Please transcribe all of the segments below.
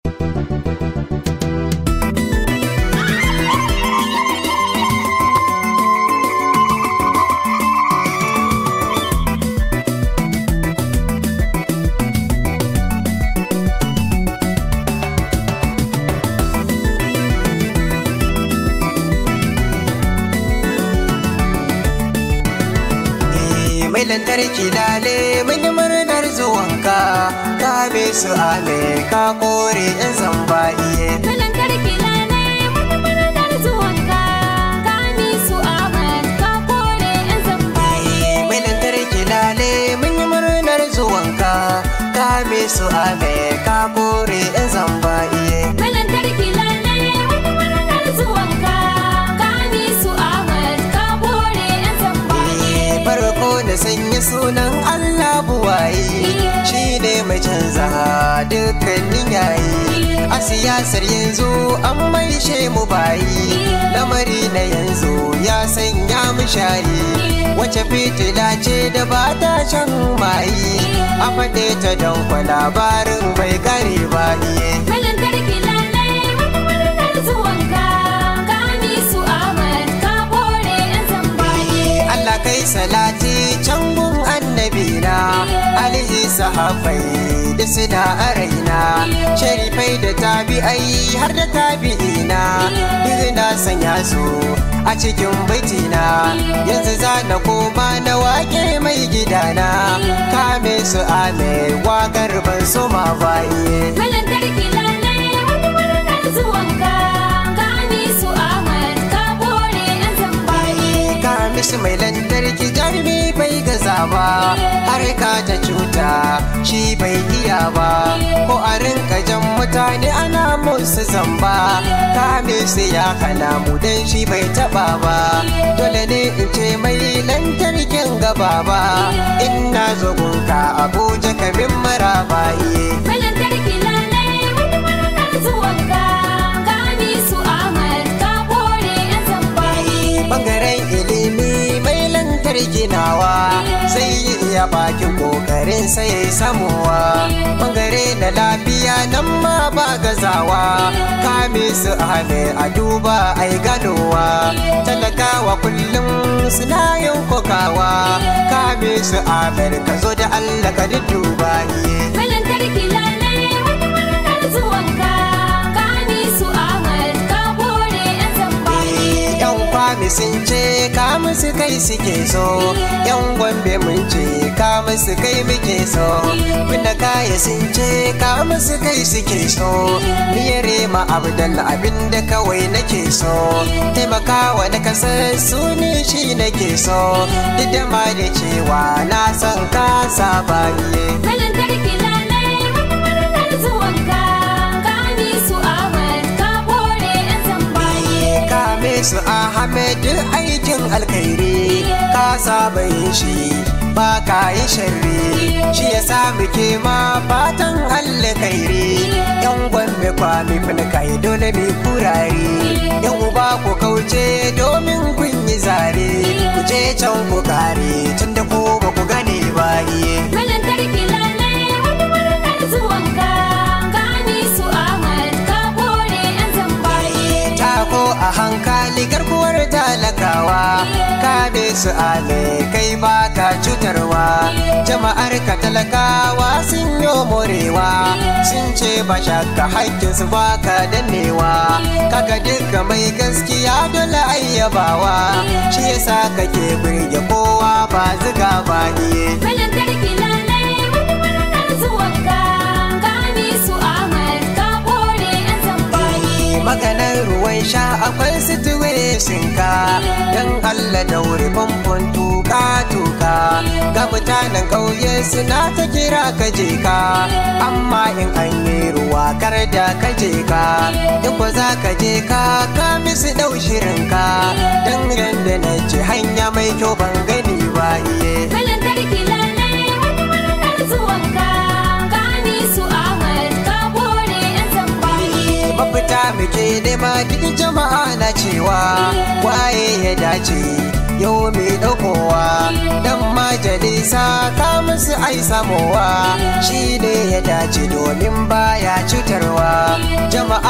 mai lantarki lale mun yi murnar zuwanka ka be su ale ka kore in zamba iye Lantarki lalai mun murnar zuwanka ka ni su Ahmad ka kore yan zamba mai lantarki lale mun yi murnar zuwanka ka be su ale ka kore in zamba iye Lantarki lalai mun murnar zuwanka ka ni su Ahmad ka kore yan zamba farko na sanya sunan Allah buwaye shi ne mai canza dukkanin yayi a siyasar yanzu an maishe mu bayi lamari na yanzu ya sanya mu shayi wace fitila ce da ba ta shan mayi a faɗe ta don kwa labarin bai kare ba iye Lantarki lalai mun murnar zuwanka ka ni su Ahmad ka kore yan zamba Allah kai salati can gun annabina alihi sahabai da suna a raina sharifai da tabi'ai har da tabi'ina duk na sanya su a cikin baitina yanzu za na koma na wake mai gidana kame su ame wakar ban so ma baye Lantarki lalai mun murnar zuwanka ka ni su Ahmad ka kore yan zamba ka mishi mai lantarki jarumi bai gaza ba har ka ta cuta shi bai iya ba ko a rinka jan mutane ana musu zamba ka mishi ya kana mu dan shi bai taba ba dole ne in ce mai lantarkin gaba ba in na zo gunka abuja kamin maraba iye Lantarki lalai mun murnar zuwanka ka ni su Ahmad ka kore yan zamba bangaren ilimi mai lantarki nawa zai yi iya bakin kokarin sai ya samuwa bangare na lafiya nan ma ba gazawa kame su hame a duba ai ganowa talakawa kullum suna yin kokawa kame su amer ka zo da allah ka duba iye Lantarki lalai mun murnar zuwanka ka ni su Ahmad ka kore yan zamba yan kwami sun ce ka musu kai suke so yan gombe mun ce ka musu kai muke so muna kaya sun ce ka musu kai suke so miyare ma abdalla abinda kawai nake so taimakawa na kasar su ne shi nake so duk da ma da cewa na san ka saba iye Lantarki lalai mun murnar zuwanka ka ni su Ahmad ka kore yan zamba kame su Ahmed aikin alkhairi ka saba yin shi ba ka yi sharri shi ya sa muke ma fatan alkhairi yan gwambe kwami fin kai dole mai kurare yan uba ku kauce domin kun yi zare ku je can ku kare tunda ko ba ku gane ba iye Lantarki lalai mun murnar zuwanka ka ni su Ahmad ka kore yan zamba tako a hankali garkuwar talakawa ka be su ale kai ba ka cutarwa jama'ar ka talakawa sun yi morewa sun ce ba shakka haƙƙin su ba ka dannewa kaga duka mai gaskiya dole ayyabawa shi yasa kake birge kowa ba ziga ba iye Lantarki lalai mun murnar zuwanka ka ni su Ahmad ka kore yan zamba maganar ruwan sha akwai situation ka don Allah daure famfon tuka tuka ga mutanen ƙauye suna ta kira ka je ka amma in an yi ruwa kar da ka je ka in ko za ka je ka ka misu ɗau shirin ka don da na ce hanya mai kyau ban gani ba iye Lantarki lalai mun murnar zuwanka ka ni su Ahmad ka kore yan zamba mafita muke nema duk jama'a na cewa waye ya dace yau mai ɗaukowa dan majalisa ka musu ai samowa shi ne ya dace domin baya cutarwa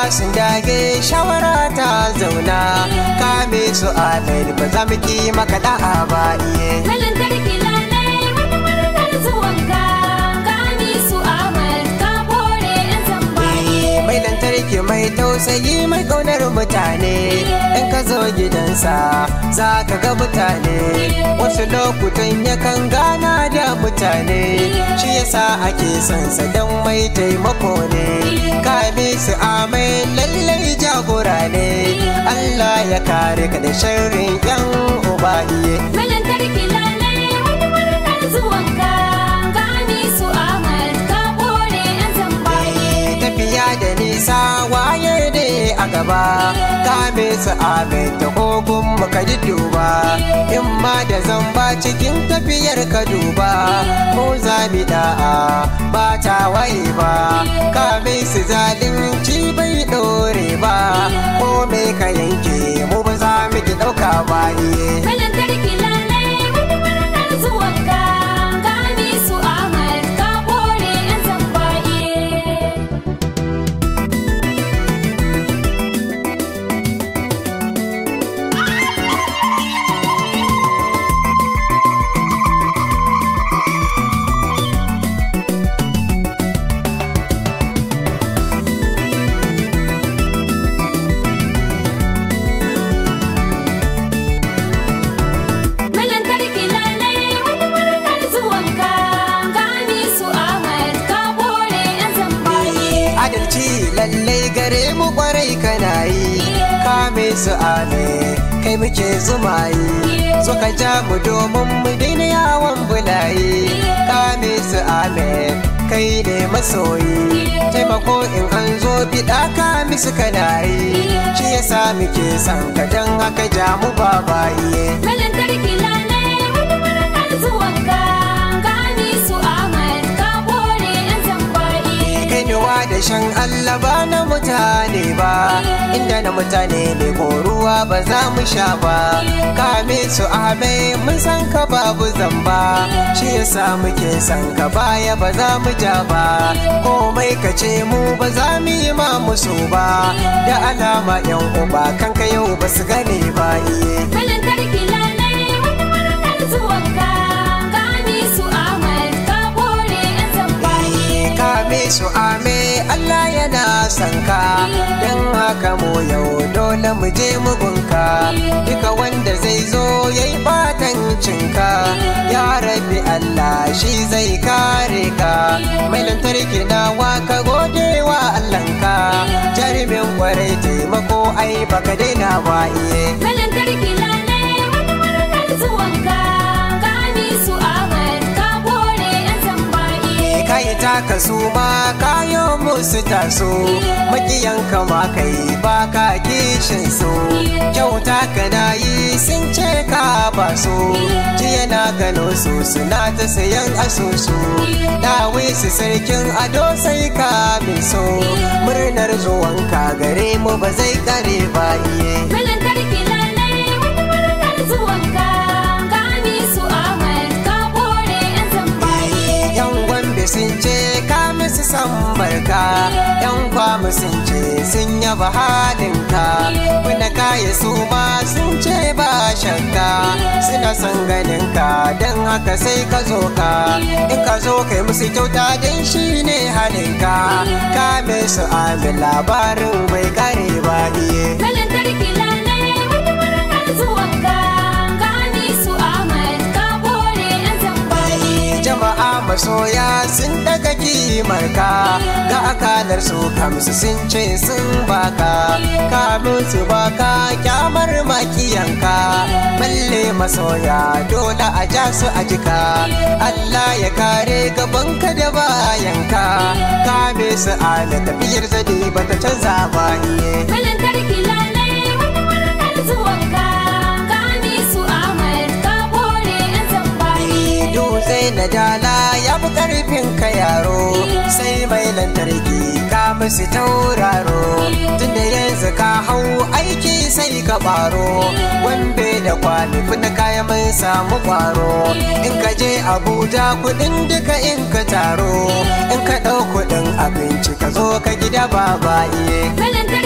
sun dage shawara ta zauna kame su amen ba za mu ki maka da'a ba iye Na lantarki lalai wani murnar zuwanka Kami su Ahmad ka bore yan zambaye mai lantarki mai tausayi mai ƙaunar mutane in ka zo gidansa za ka ga mutane wasu lokutan yakan gana da mutane shi yasa ake son sa don mai taimako ne kame su amai lallai jagora ne Allah ya kare ka da sharrin yan uba iye Na lantarki lalai wani murnar zuwanka Kami su Ahmad ka bore yan zambaye tafiya da nisa waye ne a gaba kame su amin da kogun muka duba in ma da zamba cikin tafiyar ka duba ko za mu da'a ba ta waye ba kame su zalunci bai dore ba ko me ka yanke mu ba za mu ki dauka ba iye Na lantarki lalai wani murnar zuwanka Kami su Ahmad ka bore yan zambaye Na lantarki lalai wani murnar zuwanka Kami su Ahmad ka bore yan zambaye adalci lallai gare mu kwarai kana yi kame su ame kai muke zumayi so ka ja mu domin mu daina yawon bulayi kame su ame kai ne masoyi taimako in an zo biɗa kame su kana yi shi yasa muke son ka dan haka ja mu babaye Na lantarki lalai wani murnar zuwanka Kami su Ahmad ka bore yan zambaye kainuwa da shan Allah ba na mutane ba inda na mutane ne ko ruwa ba za mu sha ba kame su ame mun san ka babu zamba shi yasa muke san ka baya ba za mu ja ba komai ka ce mu ba za mu yi ma musu ba da alama yan uba kanka yau ba su gane ba iye Na lantarki lalai wani murnar zuwanka Kami su Ahmad ka bore yan zambaye kame su ame Allah yana son ka don haka mu yau dole mu je mugunka duka wanda zai zo ya yi batancinka ya rabi Allah shi zai kare ka mai lantarki nawa ka gode wa Allahnka jarumin kwarai taimako ai baka daina ba iye Na lantarki lalai wani murnar zuwanka Kami su Ahmad ka bore yan zambaye kai taka su ma kayo musu taso makiyanka ma kai ba ka kishin su kyauta ka na yi sun ce ka ba su jiya na gano su suna ta sayan asusu dawi su sarkin ado sai ka bin so murnar zuwanka gare mu ba zai kare ba iye Na lantarki lalai wani murnar zuwanka Kami su Ahmad ka bore yan zambaye yan gwambe sun ce ka musu san barka yan kwamu sun ce sun yaba halinka kuna kaya su ma sun ce ba shakka suna son ganin ka don haka sai ka zo ka in ka zo kai musu kyauta don shi ne halinka ka su amin labarin bai kare ba iye Na lantarki lalai wani murnar zuwanka Kami su Ahmad ka bore yan zambaye jama'a masoya sun daga kimar ka ga akalar su kamsu sun ce sun baka kamun su baka kyamar makiyanka balle masoya dole a ja su a jika Allah ya kare gabanka da bayanka kame su ala tafiyar zade bata canza ba iye Na lantarki lalai wani murnar zuwanka Kami su Ahmad ka bore yan zambaye dutse na dala ya fi karfin ka yaro sai mai lantarki ka musu tauraro tunda yanzu ka hau aiki sai ka baro wambe da kwali na kaya mun samu kwaro in ka je abuja kudin duka in ka taro in ka ɗau kudin abinci ka zo ka gida baba iye Na lantarki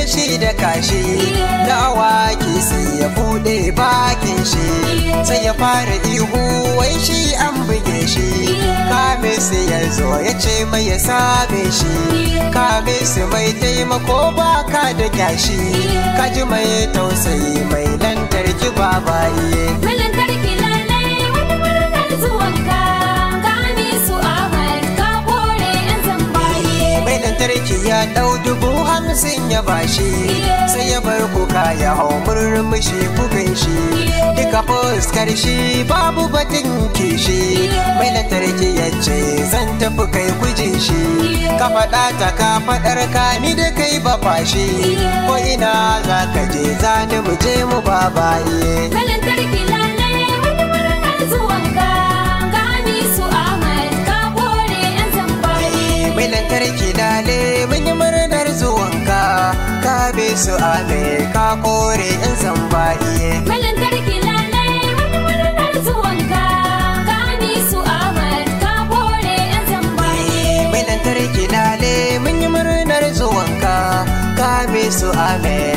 shi da kashi na awaki sai ya bude bakin shi sai ya fara ihu wai shi an buge shi kame su ya zo ya ce mai ya same shi kame su mai taimako baka da kyashi kaji mai tausayi mai lantarki babaye Mai lantarki lalai wani murnar zuwanka Gani su Ahmad ka kore 'yan zambaye mai lantarki ya dau dubu hamsin ya bashi sai ya bar kuka ya hau murmushi kukan shi duka fuskar shi babu batun kishi mai lantarki ya ce zan tafi kai kujin shi ka faɗa ta ka faɗar ka ni da kai ba fashi ko ina za ka je za ni mu je mu babaye Mai lantarki lalai wani murnar zuwanka Gani su Ahmad ka kore 'yan zambaye mai lantarki lale mun yi murnar zuwanka ka bi su ame ka kore in zamba'iye Mai lantarki lalai wani murnar zuwanka Gani su Ahmad ka kore 'yan zambaye mai lantarki lale mun yi murnar zuwanka ka bi su ame